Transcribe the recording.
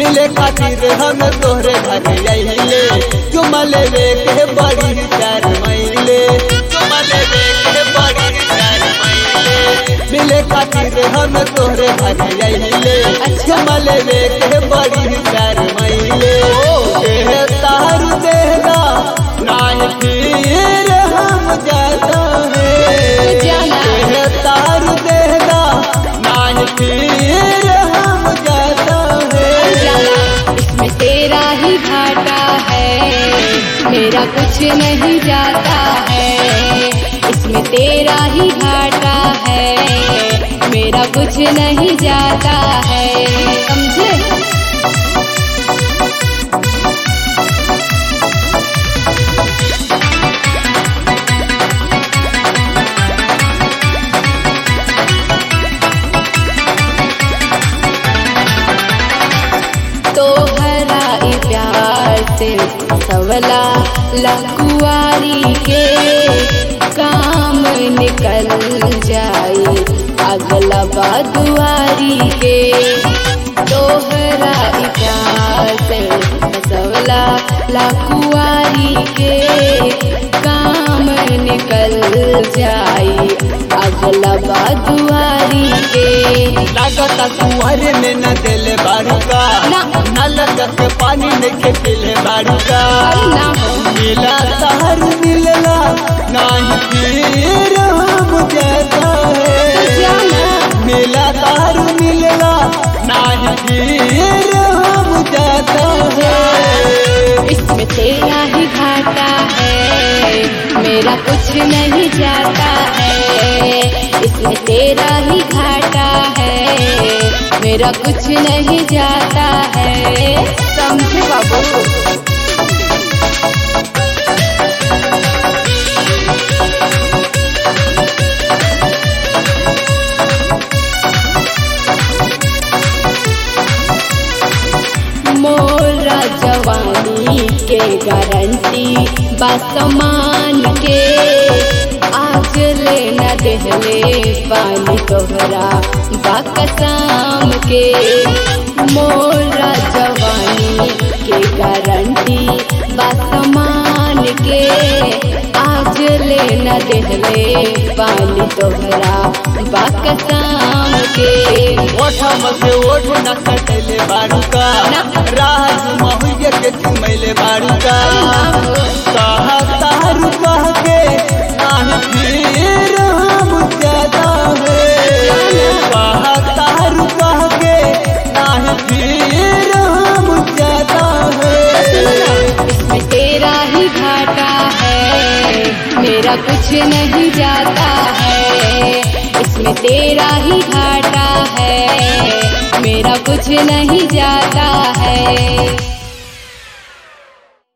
मिले खातिर हम तोहरे घर अइले चुमा लेवे के बड़ी चार महिले चुमा लेवे के बड़ी चार महिले मिले खातिर हम तोहरे घर अइले चुमा लेवे के बड़ी चार महिले के तार देगा नाय फिर हम जाता है जाना। के तार देगा नाय फिर हम जाता है जाना इसमें तेरा ही घाटा है मेरा कुछ नहीं जाता है इसमें तेरा ही घाटा है मेरा कुछ नहीं जाता है समझे तो हरा ई प्यार से सवला लकुआरी के काम निकल जाए अगला बादुआरी के तो हरा ई प्यार से सवला लकुआरी के काम निकल जाए अगला बादुआरी के लागता कुंवर में न दिल बारूका ना। न लगत पानी में के पिले बारूका अरे ना हो मिला तार मिलला नाही फिर हम जाता है जाना। मिला तार मिलला नाही फिर हम जाता है इसमें तेरा ही घाटा है मेरा कुछ नहीं जाता है इसमें तेरा ही घाटा है मेरा कुछ नहीं जाता है समझे बाबू मोरा जवानी के गारंटी बासमान के आज लेना देहले पानी तोहरा बाकसाम के मोरा जवानी के गारंटी बासमान के आज लेना देहले पानी तोहरा बाकसाम के ओठम से ओठ न कटले बारूका ना। राज महुए के चुमैले बारूका कहा तारू कह के नाही फिर हम जाता है कहा तारू कह के नाही फिर हम जाता है इसमें तेरा ही घाटा है मेरा कुछ नहीं जाता है इसमें तेरा ही घाटा है मेरा कुछ नहीं जाता है